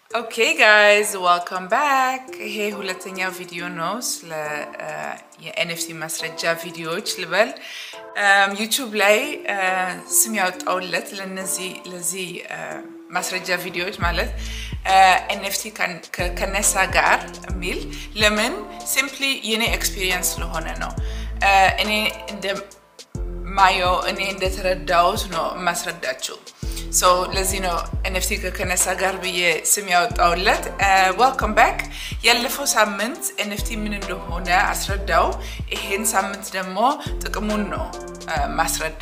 ኦኬ ጋይዝ ዋልካም ባክ። ይሄ ሁለተኛው ቪዲዮ ነው ስለ የኤንኤፍቲ ማስረጃ ቪዲዮዎች ልበል። ዩቱብ ላይ ስም ያወጣውለት ለነዚህ ለዚህ ማስረጃ ቪዲዮዎች ማለት ኤንኤፍቲ ከነሳ ጋር የሚል ለምን ሲምፕሊ የኔ ኤክስፒሪየንስ ስለሆነ ነው። እኔ እንደማየው እኔ እንደተረዳሁት ነው የማስረዳችው። ለዚህ ነው ኤንኤፍቲ ከነሳ ጋር ብዬ ስም ያወጣውለት። ዋልካም ባክ። ያለፈው ሳምንት ኤንኤፍቲ ምን እንደሆነ አስረዳው። ይሄን ሳምንት ደግሞ ጥቅሙን ነው ማስረዳ።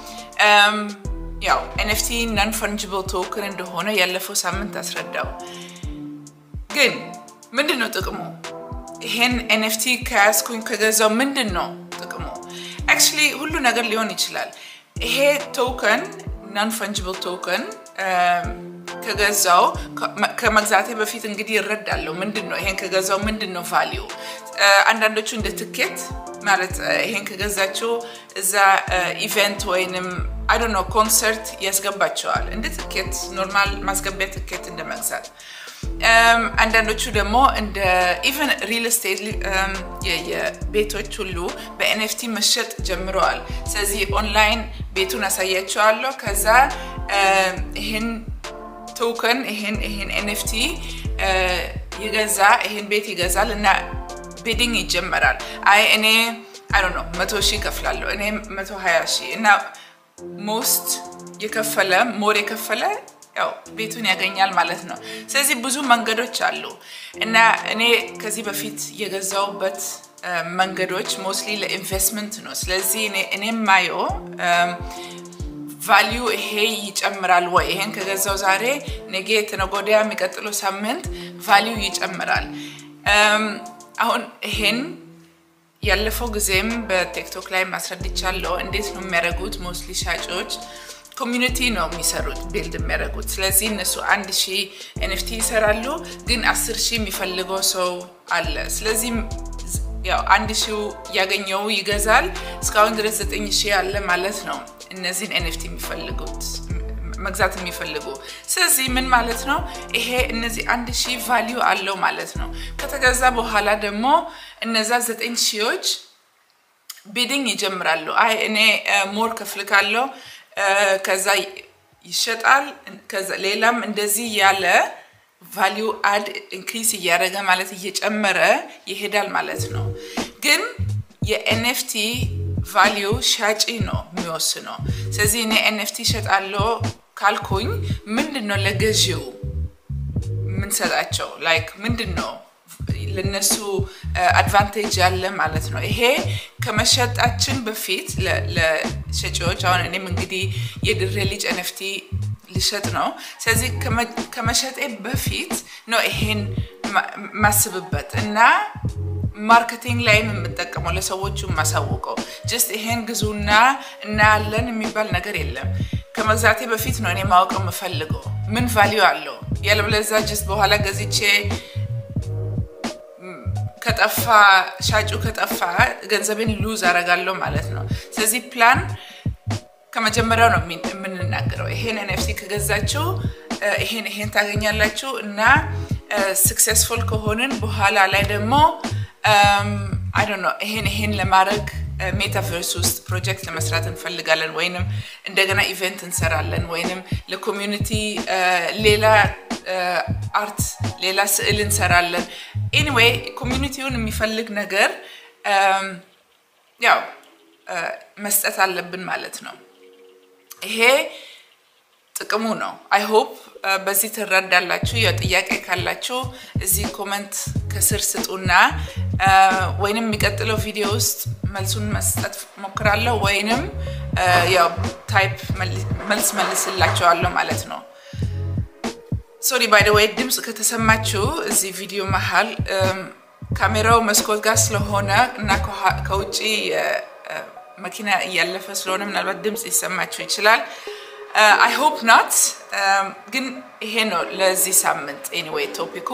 ያው ኤንኤፍቲ ናን ፈንጅብል ቶክን እንደሆነ ያለፈው ሳምንት አስረዳው። ግን ምንድን ነው ጥቅሙ? ይሄን ኤንኤፍቲ ከያዝኩኝ ከገዛው ምንድን ነው ጥቅሙ? አክቹዋሊ ሁሉ ነገር ሊሆን ይችላል። ይሄ ቶከን ናን ፈንጅብል ቶከን ከገዛው ከመግዛቴ በፊት እንግዲህ ይረዳለሁ። ምንድን ነው ይሄን ከገዛው ምንድን ነው ቫሊዩ? አንዳንዶቹ እንደ ትኬት ማለት ይሄን ከገዛችው እዛ ኢቨንት ወይንም አይ ዶንት ኖ ኮንሰርት ያስገባቸዋል። እንደ ትኬት ኖርማል ማስገቢያ ትኬት እንደ መግዛት። አንዳንዶቹ ደግሞ እንደ ኢቨን ሪል ስቴት የቤቶች ሁሉ በኤንኤፍቲ መሸጥ ጀምረዋል። ስለዚህ ኦንላይን ቤቱን አሳያቸዋለሁ። ከዛ ይህን ቶከን ይህን ይህን ኤንኤፍቲ ይገዛ ይህን ቤት ይገዛል እና ቤዲንግ ይጀመራል። አይ እኔ አይ ነው መቶ ሺህ ይከፍላለሁ እኔ መቶ ሀያ ሺህ እና ሞስት የከፈለ ሞር የከፈለ ያው ቤቱን ያገኛል ማለት ነው። ስለዚህ ብዙ መንገዶች አሉ እና እኔ ከዚህ በፊት የገዛውበት መንገዶች ሞስትሊ ለኢንቨስትመንት ነው። ስለዚህ እኔ ማየው ቫሊዩ ይሄ ይጨምራል ወይ ይሄን ከገዛው ዛሬ ነገ የተነገ ወዲያ የሚቀጥለው ሳምንት ቫሊዩ ይጨምራል። አሁን ይሄን ያለፈው ጊዜም በቲክቶክ ላይ ማስረድቻለሁ። እንዴት ነው የሚያደርጉት? ሞስትሊ ሻጮች ኮሚዩኒቲ ነው የሚሰሩት ቢልድ የሚያደርጉት። ስለዚህ እነሱ አንድ ሺህ ኤንኤፍቲ ይሰራሉ፣ ግን አስር ሺህ የሚፈልገው ሰው አለ። ስለዚህ ያው አንድ ሺው ያገኘው ይገዛል። እስካሁን ድረስ ዘጠኝ ሺህ አለ ማለት ነው እነዚህን ኤንኤፍቲ የሚፈልጉት መግዛት የሚፈልጉ ስለዚህ ምን ማለት ነው ይሄ እነዚህ አንድ ሺህ ቫሊዩ አለው ማለት ነው። ከተገዛ በኋላ ደግሞ እነዛ ዘጠኝ ሺዎች ቢዲንግ ይጀምራሉ። አይ እኔ ሞር ከፍልካለው ከዛ ይሸጣል። ሌላም እንደዚህ ያለ ቫሊዩ አድ ኢንክሪስ እያደረገ ማለት እየጨመረ ይሄዳል ማለት ነው። ግን የኤንኤፍቲ ቫሊዩ ሻጪ ነው የሚወስነው። ስለዚህ እኔ ኤንኤፍቲ እሸጣለሁ ካልኩኝ ምንድን ነው ለገዢው የምንሰጣቸው ላይክ ምንድን ነው ለነሱ አድቫንቴጅ ያለ ማለት ነው። ይሄ ከመሸጣችን በፊት ለሸጪዎች አሁን እኔም እንግዲህ የድሬ ልጅ ኤንኤፍቲ ልሸጥ ነው። ስለዚህ ከመሸጤ በፊት ነው ይሄን ማስብበት እና ማርኬቲንግ ላይም የምጠቀመው ለሰዎቹ የማሳውቀው ጀስት ይሄን ግዙና እናያለን የሚባል ነገር የለም። ከመግዛቴ በፊት ነው እኔ ማወቅ የምፈልገው ምን ቫሊዩ አለው። ያለበለዚያ ጀስት በኋላ ገዝቼ ከጠፋ ሻጩ ከጠፋ ገንዘቤን ሉዝ አረጋለሁ ማለት ነው። ስለዚህ ፕላን ከመጀመሪያው ነው የምንናገረው። ይሄን ኤንኤፍቲ ከገዛችሁ ይሄን ይሄን ታገኛላችሁ እና ስክሴስፉል ከሆንን በኋላ ላይ ደግሞ አይ ዶንት ኖ ይሄን ይሄን ለማድረግ ሜታቨርስ ውስጥ ፕሮጀክት ለመስራት እንፈልጋለን፣ ወይንም እንደገና ኢቨንት እንሰራለን፣ ወይንም ለኮሚዩኒቲ ሌላ አርት ሌላ ስዕል እንሰራለን። ኤኒዌይ ኮሚዩኒቲውን የሚፈልግ ነገር ያው መስጠት አለብን ማለት ነው። ይሄ ጥቅሙ ነው። አይ ሆፕ በዚህ ትረዳላችሁ። ያው ጥያቄ ካላችሁ እዚህ ኮመንት ከስር ስጡና ወይንም የሚቀጥለው ቪዲዮ ውስጥ መልሱን መስጠት ሞክራለሁ ወይንም ያው ታይፕ መልስ መልስላቸዋለሁ ማለት ነው። ሶሪ ባይ ደ ወይ ድምፅ ከተሰማችሁ እዚህ ቪዲዮ መሀል ካሜራው መስኮት ጋር ስለሆነ እና ከውጭ መኪና እያለፈ ስለሆነ ምናልባት ድምፅ ሊሰማችሁ ይችላል። አይ ሆፕ ናት። ግን ይሄ ነው ለዚህ ሳምንት ኤኒዌይ ቶፒኩ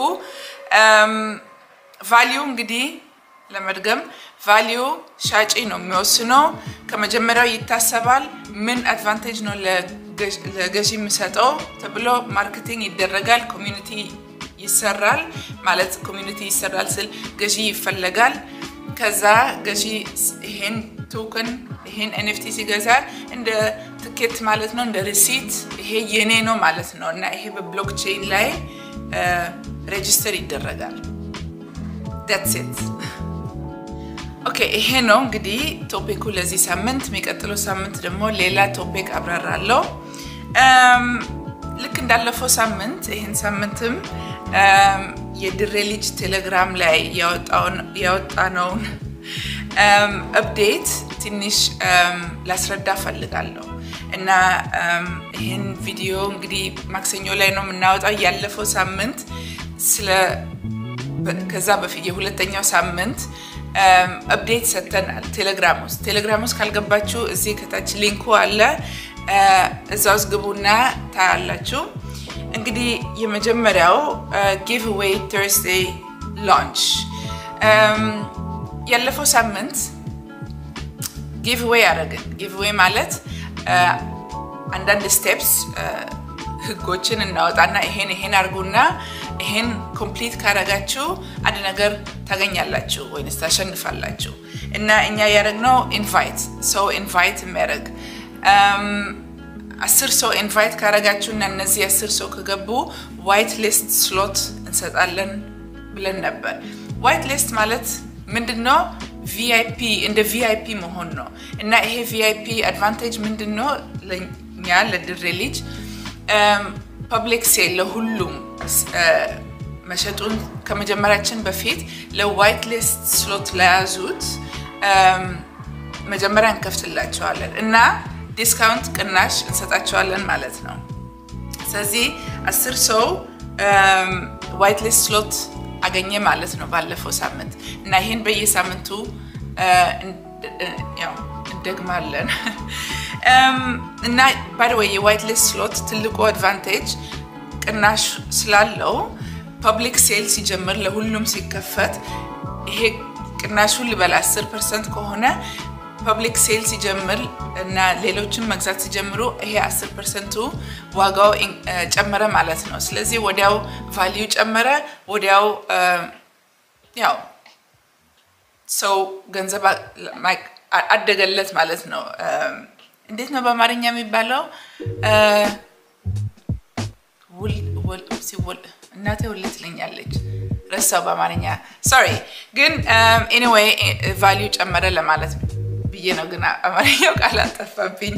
ቫሊዩ እንግዲህ ለመድገም ቫሊዩ ሻጪ ነው የሚወስነው። ከመጀመሪያው ይታሰባል። ምን አድቫንቴጅ ነው ለገዢ የሚሰጠው ተብሎ ማርኬቲንግ ይደረጋል። ኮሚዩኒቲ ይሰራል ማለት ኮሚኒቲ ይሰራል ስል ገዢ ይፈለጋል። ከዛ ገዢ ይሄን ቶክን ይሄን ኤንኤፍቲ ሲገዛ እንደ ትኬት ማለት ነው፣ እንደ ሪሲት ይሄ የኔ ነው ማለት ነው እና ይሄ በብሎክቼን ላይ ሬጅስተር ይደረጋል። ዳትስ ኢት። ኦኬ ይሄ ነው እንግዲህ ቶፒኩ ለዚህ ሳምንት። የሚቀጥለው ሳምንት ደግሞ ሌላ ቶፒክ አብራራለሁ። ልክ እንዳለፈው ሳምንት ይህን ሳምንትም የድሬ ልጅ ቴሌግራም ላይ ያወጣነውን አፕዴት ትንሽ ላስረዳ ፈልጋለሁ እና ይህን ቪዲዮ እንግዲህ ማክሰኞ ላይ ነው የምናወጣው። ያለፈው ሳምንት ስለ ከዛ በፊት የሁለተኛው ሳምንት አፕዴት ሰጥተናል ቴሌግራም ውስጥ። ቴሌግራም ውስጥ ካልገባችሁ እዚህ ከታች ሊንኩ አለ፣ እዛ ውስጥ ግቡና ታያላችሁ። እንግዲህ የመጀመሪያው ጊቭ ዌይ ተርስዴይ ላንች ያለፈው ሳምንት ጊቭ ዌይ አደረግን። ጊቭ ዌይ ማለት አንዳንድ ስቴፕስ ህጎችን እናወጣና ይሄን ይሄን አድርጉና ይሄን ኮምፕሊት ካረጋችሁ አንድ ነገር ታገኛላችሁ ወይንስ ታሸንፋላችሁ። እና እኛ ያደረግነው ኢንቫይት ሰው ኢንቫይት የሚያደርግ አስር ሰው ኢንቫይት ካረጋችሁ እና እነዚህ አስር ሰው ከገቡ ዋይት ሊስት ስሎት እንሰጣለን ብለን ነበር። ዋይት ሊስት ማለት ምንድን ነው? ቪአይፒ እንደ ቪአይፒ መሆን ነው። እና ይሄ ቪአይፒ አድቫንቴጅ ምንድን ነው? ለእኛ ለድሬ ልጅ ፐብሊክ ሴል ለሁሉም መሸጡን ከመጀመሪያችን በፊት ለዋይት ሊስት ስሎት ለያዙት መጀመሪያ እንከፍትላቸዋለን እና ዲስካውንት ቅናሽ እንሰጣቸዋለን ማለት ነው። ስለዚህ አስር ሰው ዋይት ሊስት ስሎት አገኘ ማለት ነው ባለፈው ሳምንት እና ይህን በየሳምንቱ እንደግማለን እና ባይወይ የዋይት ሊስት ስሎት ትልቁ አድቫንቴጅ ቅናሽ ስላለው ፐብሊክ ሴል ሲጀምር ለሁሉም ሲከፈት ይሄ ቅናሹ ልበል 10 ፐርሰንት ከሆነ ፐብሊክ ሴል ሲጀምር እና ሌሎችን መግዛት ሲጀምሩ ይሄ 10 ፐርሰንቱ ዋጋው ጨመረ ማለት ነው። ስለዚህ ወዲያው ቫሊዩ ጨመረ፣ ወዲያው ያው ሰው ገንዘብ አደገለት ማለት ነው። እንዴት ነው በአማርኛ የሚባለው? እናቴ ውል ትለኛለች፣ ረሳው በአማርኛ ሶሪ። ግን ኤኒዌይ ቫሊዩ ጨመረ ለማለት ብዬ ነው፣ ግን አማርኛው ቃል አጠፋብኝ።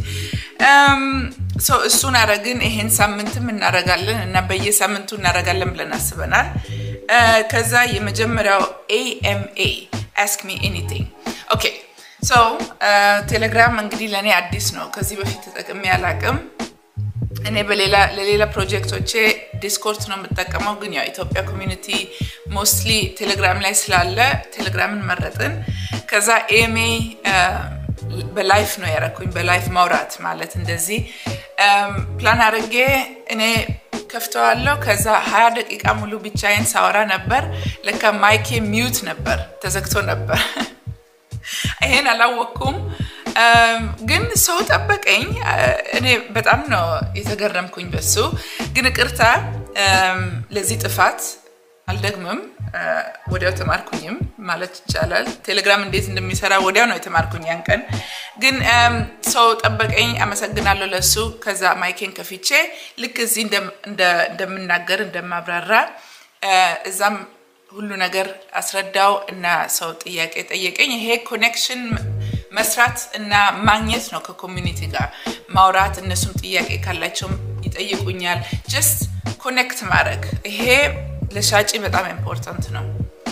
እሱን አረግን። ይሄን ሳምንትም እናረጋለን እና በየሳምንቱ እናረጋለን ብለን አስበናል። ከዛ የመጀመሪያው ኤኤምኤ አስክ ሚ ኤኒቲንግ ኦኬ። ሶ ቴሌግራም እንግዲህ ለእኔ አዲስ ነው። ከዚህ በፊት ተጠቅሜ አላቅም። እኔ ለሌላ ፕሮጀክቶቼ ዲስኮርድ ነው የምጠቀመው፣ ግን ያው ኢትዮጵያ ኮሚኒቲ ሞስትሊ ቴሌግራም ላይ ስላለ ቴሌግራምን መረጥን። ከዛ ኤሜ በላይፍ ነው ያረኩኝ። በላይፍ ማውራት ማለት እንደዚህ ፕላን አድርጌ እኔ ከፍተዋለሁ። ከዛ ሀያ ደቂቃ ሙሉ ብቻዬን ሳወራ ነበር። ለካ ማይኬ ሚዩት ነበር፣ ተዘግቶ ነበር። ይሄን አላወቅኩም። ግን ሰው ጠበቀኝ። እኔ በጣም ነው የተገረምኩኝ በሱ። ግን ቅርታ ለዚህ ጥፋት አልደግምም። ወዲያው ተማርኩኝም ማለት ይቻላል። ቴሌግራም እንዴት እንደሚሰራ ወዲያው ነው የተማርኩኝ ያን ቀን። ግን ሰው ጠበቀኝ። አመሰግናለሁ ለሱ። ከዛ ማይኬን ከፊቼ ልክ እዚህ እንደምናገር እንደማብራራ እዛም ሁሉ ነገር አስረዳው እና ሰው ጥያቄ ጠየቀኝ። ይሄ ኮኔክሽን መስራት እና ማግኘት ነው። ከኮሚኒቲ ጋር ማውራት፣ እነሱም ጥያቄ ካላቸውም ይጠይቁኛል። ጀስት ኮኔክት ማድረግ ይሄ ለሻጭ በጣም ኢምፖርታንት ነው።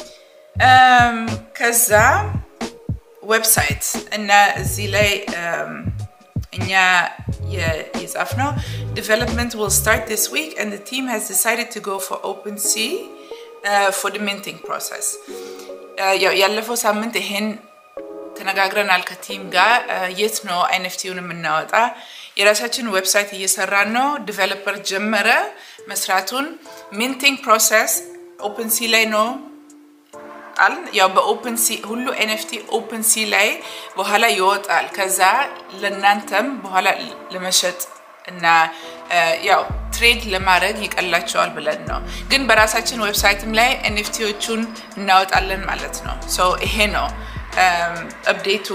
ከዛ ዌብሳይት እና እዚህ ላይ እኛ የጻፍነው ዲቨሎፕመንት ዊል ስታርት ዲስ ዊክ ኤንድ ዘ ቲም ሃዝ ዲሳይድድ ቱ ጎ ፎር ኦፕን ሲ ፎር ድ ሚንቲንግ ፕሮሰስ። ያለፈው ሳምንት ይሄን ተነጋግረናል ከቲም ጋር የት ነው አይነፍቲውን የምናወጣ የራሳችን ዌብሳይት እየሰራን ነው። ዲቨሎፐር ጀመረ መስራቱን። ሚንቲንግ ፕሮሰስ ኦፕን ሲ ላይ ነው አል ያው በኦፕን ሲ ሁሉ ኤንኤፍቲ ኦፕን ሲ ላይ በኋላ ይወጣል። ከዛ ለእናንተም በኋላ ለመሸጥ እና ያው ትሬድ ለማድረግ ይቀላቸዋል ብለን ነው። ግን በራሳችን ዌብሳይትም ላይ ኤንኤፍቲዎቹን እናወጣለን ማለት ነው። ሶ ይሄ ነው አፕዴቱ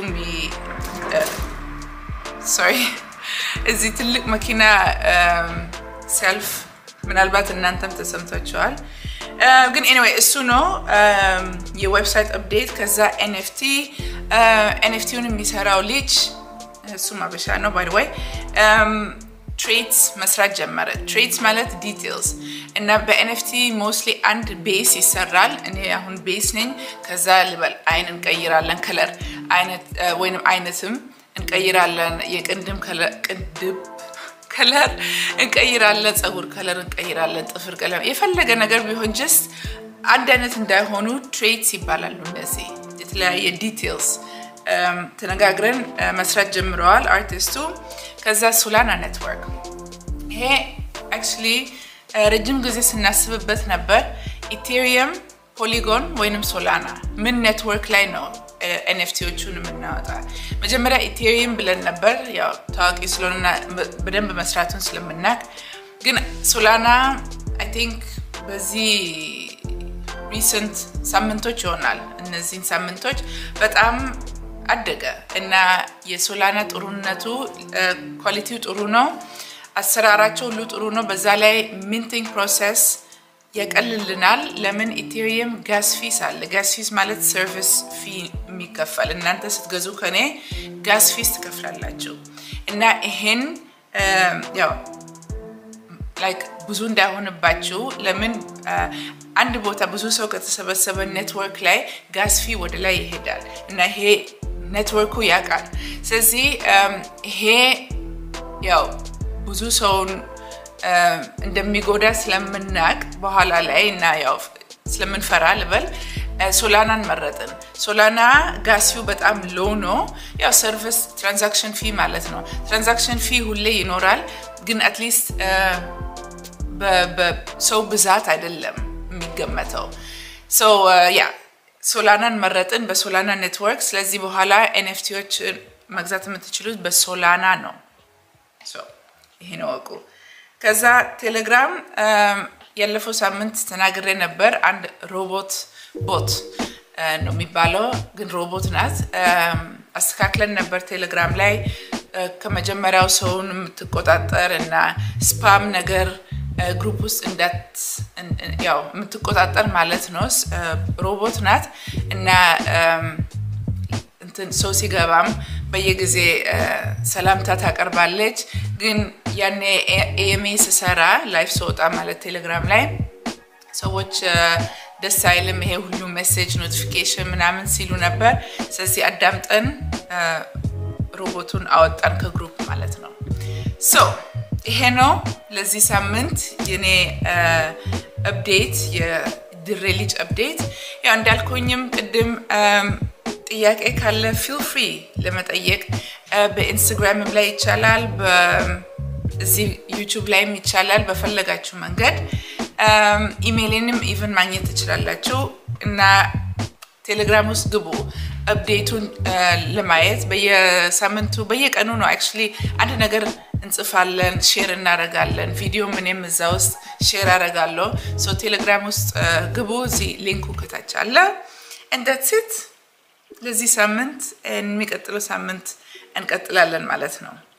ሶሪ እዚህ ትልቅ መኪና ሰልፍ ምናልባት እናንተም ተሰምቷቸዋል። ግን ኤኒዌይ እሱ ነው የዌብሳይት አፕዴት። ከዛ ኤንኤፍቲ ኤንኤፍቲውን የሚሰራው ልጅ እሱም አበሻ ነው ባይ ወይ ትሬትስ መስራት ጀመረ። ትሬትስ ማለት ዲቴልስ እና በኤንኤፍቲ ሞስትሊ አንድ ቤስ ይሰራል። እኔ አሁን ቤስ ነኝ። ከዛ ልበል አይን እንቀይራለን፣ ከለር አይነት ወይንም አይነትም እንቀይራለን፣ የቅንድም ቅንድብ ከለር እንቀይራለን፣ ፀጉር ከለር እንቀይራለን፣ ጥፍር ቀለም፣ የፈለገ ነገር ቢሆን ጀስት አንድ አይነት እንዳይሆኑ ትሬትስ ይባላሉ። እነዚህ የተለያየ ዲቴልስ ተነጋግረን መስራት ጀምረዋል አርቲስቱ። ከዛ ሶላና ኔትወርክ ይሄ አክቹዋሊ ረጅም ጊዜ ስናስብበት ነበር። ኢቴሪየም፣ ፖሊጎን ወይንም ሶላና ምን ኔትወርክ ላይ ነው ኤንኤፍቲዎቹን የምናወጣ? መጀመሪያ ኢቴሪየም ብለን ነበር፣ ያው ታዋቂ ስለሆነና በደንብ መስራቱን ስለምናቅ። ግን ሶላና አይ ቲንክ በዚህ ሪሰንት ሳምንቶች ይሆናል እነዚህን ሳምንቶች በጣም አደገ እና የሶላና ጥሩነቱ ኳሊቲው ጥሩ ነው። አሰራራቸው ሁሉ ጥሩ ነው። በዛ ላይ ሚንቲንግ ፕሮሰስ ያቀልልናል። ለምን ኢቴሪየም ጋስ ፊስ አለ። ጋስ ፊስ ማለት ሰርቪስ ፊ የሚከፈል እናንተ ስትገዙ ከኔ ጋስ ፊስ ትከፍላላችሁ እና ይሄን ያው ላይክ ብዙ እንዳይሆንባችሁ ለምን አንድ ቦታ ብዙ ሰው ከተሰበሰበ ኔትወርክ ላይ ጋስ ፊ ወደ ላይ ይሄዳል እና ይሄ ኔትወርኩ ያውቃል። ስለዚህ ይሄ ያው ብዙ ሰውን እንደሚጎዳ ስለምናቅ በኋላ ላይ እና ያው ስለምንፈራ ልበል ሶላናን መረጥን። ሶላና ጋስፊው በጣም ሎ ነው። ያው ሰርቪስ ትራንዛክሽን ፊ ማለት ነው። ትራንዛክሽን ፊ ሁሌ ይኖራል፣ ግን አትሊስት በሰው ብዛት አይደለም የሚገመተው። ያ ሶላናን መረጥን በሶላና ኔትወርክ። ስለዚህ በኋላ ኤንኤፍቲዎች መግዛት የምትችሉት በሶላና ነው። ይሄን ወቁ። ከዛ ቴሌግራም ያለፈው ሳምንት ተናግሬ ነበር። አንድ ሮቦት ቦት ነው የሚባለው፣ ግን ሮቦት ናት። አስተካክለን ነበር ቴሌግራም ላይ ከመጀመሪያው ሰውን የምትቆጣጠር እና ስፓም ነገር ግሩፕ ውስጥ እንዳት ያው የምትቆጣጠር ማለት ነው። ሮቦት ናት እና እንትን ሰው ሲገባም በየጊዜ ሰላምታ ታቀርባለች። ግን ያኔ ኤኤምኤ ስሰራ ላይፍ ስወጣ ማለት ቴሌግራም ላይ ሰዎች ደስ አይልም ይሄ ሁሉ ሜሴጅ ኖቲፊኬሽን ምናምን ሲሉ ነበር። ስለዚህ አዳምጠን ሮቦቱን አወጣን ከግሩፕ ማለት ነው። ሶ ይሄ ነው ለዚህ ሳምንት የኔ አፕዴት የድሬ ልጅ አፕዴት። ያው እንዳልኩኝም ቅድም ጥያቄ ካለ ፊል ፍሪ ለመጠየቅ በኢንስታግራምም ላይ ይቻላል፣ እዚህ ዩቱብ ላይም ይቻላል። በፈለጋችሁ መንገድ ኢሜይልንም ኢቨን ማግኘት ትችላላችሁ እና ቴሌግራም ውስጥ ግቡ አፕዴቱን ለማየት በየሳምንቱ በየቀኑ ነው አክቹዋሊ አንድ ነገር እንጽፋለን፣ ሼር እናደርጋለን። ቪዲዮ ምንም እዛ ውስጥ ሼር አደርጋለሁ። ሶ ቴሌግራም ውስጥ ግቡ። እዚህ ሊንኩ ከታች አለ። እንደትት ለዚህ ሳምንት የሚቀጥለው ሳምንት እንቀጥላለን ማለት ነው።